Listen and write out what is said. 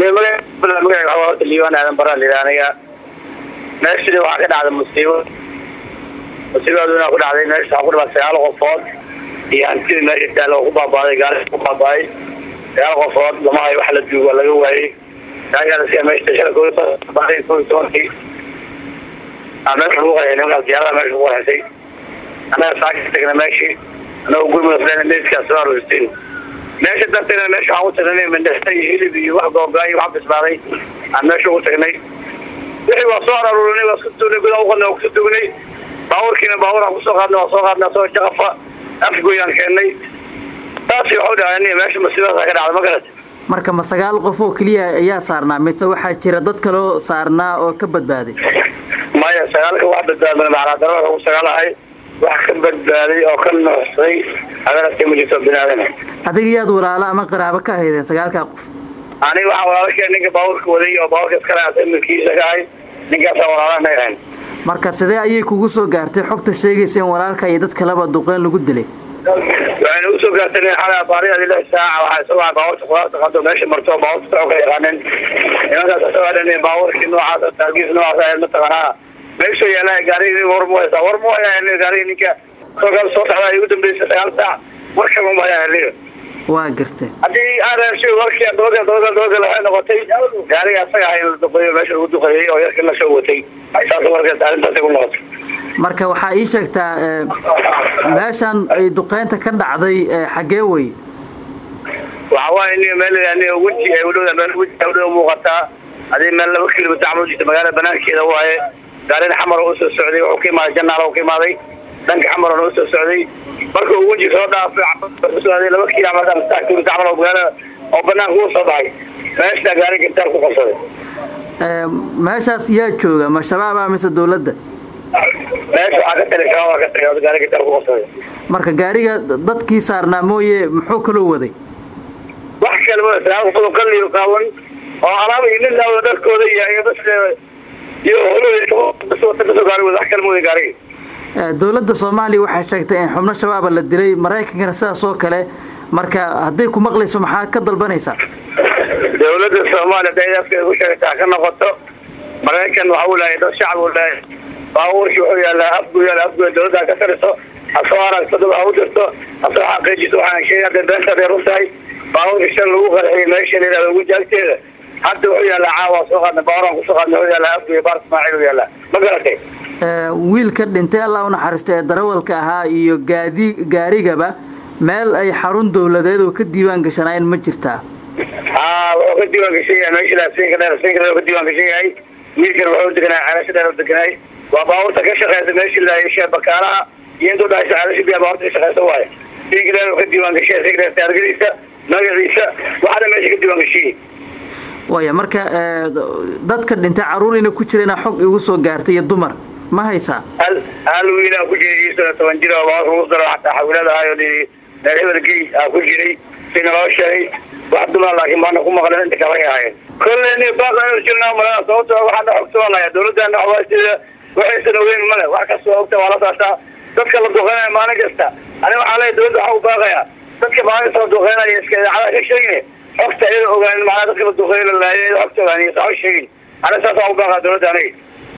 magaca horta liibaan aadan baraa layidhaha aniga meeshii waxaa ka dhacday musiibo musiibaduna ku dhacday meesha waxaa ku dhimaa sagaal qofood iyo hantidii meesha taalla oo ku baabaaday gaari ku baabaaday sagaal qofood lama hayo wax la duugo laga waayey gaarigaas meesha shala koo baaday koo iyo tobankii aa meesha lagu qarxay nimankaas diyaarada meesha lagu qarxisay annaga saaka tagna meeshii annaga gurmudafleen meydkaas soo aroosteen meesha darteena meesha waxaan u tagnay mindhasta iyo hilib iyo wax googaa iyo wax bislaaday aan meesha ugu tagnay wixii waa soo aruurinay waa isku tugnay gudaa uqadnay waa kusu tugnay baabuurkiina baabuur aan kusoo qaadnay waa soo qaadnay asagoo jaqafa afgoyaan keennay taasi waxu dhacay meesha masiibadaasa ka dhacday ma garat marka ma sagaal qof oo keliya ayaa saarnaa mise waxaa jira dad kaloo saarnaa oo ka badbaaday maya sagaalka wax badbaadmay macnaa ugu sagaalahay wax ka badbaaday oo ka nuuxsay adarata ma jirto binaadana adiga yaad walaalo ama qaraabo ka ahaydeen sagaalkaa qof aniga waxaa walaalakeen ninka baabuurka waday oo baabuurka iskale milkiisa ka ahay ninkaasaa walaalana ahayn marka sidee ayay kugu soo gaartay xogta sheegaysa in walaalka iyo dad kaleba duqeyn lagu dilay waxayna usoo gaartay xala baariadi lix saaca waxaa isagoo baabuurta khudaarta qado meesha marto baabuurta socod ka yaqaaneen nimankaas isagoo dhan baabuurkii noocaas taagiis noocaas ahayd mataqaanaa meeshuu yaala gaarigii war mu haysaa war mu hayaa gaarigii ninka soo soo socda ay ugu dambeysay sagaal saac warkaba ma hayaa heliyo waa gartay haddii aaraashi warkii dabagal dabagal dabagal waxay noqotay gaariga asaga ahay in la duqeeyo meesha lagu duqeeyey oo yarkii la soo watay saas warkeed arrintaasay ku noqotay marka waxaa ii sheegtaa meeshan ay duqeynta ka dhacday xaggee wey waxa waaye ni meel aniga weji ay udhowda meel weji ay udhow muuqataa hadii meel laba kilomitr camal jirta magaalada banaankeeda waaye gaarina xamar oo usoo socday wuxuu ka imaaday janaal oo ka imaaday dhanka xamarona usoo socday marka uu weji soo dhaafay laba kilo camal saddex kilomitr camal oo magaalada oo banaanka uu soo baxay meesha gaari gintaar ku qabsaday meeshaas yaa jooga ma shabaaba mise dawladda meesha waxaa ka tali shabaab ka tali gaari gintaar ku qabsaday marka gaariga dadkii saarnaa mooye muxuu kaloo waday wax kale ma sagaal qofood oo kaliyo qaawan oo alaab iyo nin laawo dharkooda iyo iyo bas iyo holowata gaari wada wax kale ma wada gaariga dowladda soomaaliya waxay sheegtay in xubno shabaaba la dilay maraykankana sidaas oo kale marka hadday ku maqlayso maxaa ka dalbanaysaa dawladda soomaaliya haday afkeeda ku sheegtaa ka noqoto maraykan waxa uu leeyahay dad shacab uu leeyahay baabuurkii wuxuu yaalaa afgu yaala afgu dawladda ka tariso hasoo aragto dad ha u dirto hasoo xaqiijiso waxaan sheegay hadday beenta haday run tahay baabuurka shan lagu qarxiyay meesha la yihahdo weji agteeda hadda wuxuu yaalaa caawa soo qaadnay baabuuraan kusoo qaadnay wuxuu yaalaa afgu iyo baar ismaaciil uu yaalaa ma garatay wiilka dhintay allah u naxariista ee darawalka ahaa iyo gaadi gaarigaba meel ay xarun dawladeed oo ka diiwaan gashanaayeen ma jirtaa haa wuxuu ka diiwaan gashan yahay meesha siinka dheer siinka dheer ka diiwaan gashan yahay wiilkan wuxuu deganaa ceelasha dheer u deganaay waa baabuurta ka shaqeysa meesha laayasha bakaalaha iyo intuu dhahaysa ceelasha biyaa baabuurta ka shaqeysa waaye siinka dheer ka diiwaan gashan siinka dheer taargadiisa magaciisa waxaana meesha ka diiwaan gashan yahay waaya marka dadka dhintay carruurina ku jirana xog igu soo gaartay iyo dumar ma haysaa hal hal wiilaa ku jiray iyo toban jir oo baabuurka ugu daro xataa xawiilada ahayo meel hebel gey aa ku jiray sina loo sheegay wax dumar laakiin baana ku maqleen inta kale ay ahaayeen kolley baaqan jirnaa malaa sababto waxaana xogtoonaya dawladana waxbaa sida waxaysan ogeyn male wax kasta waa ogta waa la saasaa dadka la duqeynaya maalin kasta ani waxaa leeyahy dawladda waxaa u baaqaya dadka maalin kasta la duqeynaya iska idaacada ka sheegine xogta iyada ogaan macnaa dadka la duqeyn la laayay xogta ogaaniyo saa sheegin ani saas waa u baaqa dawladda aniga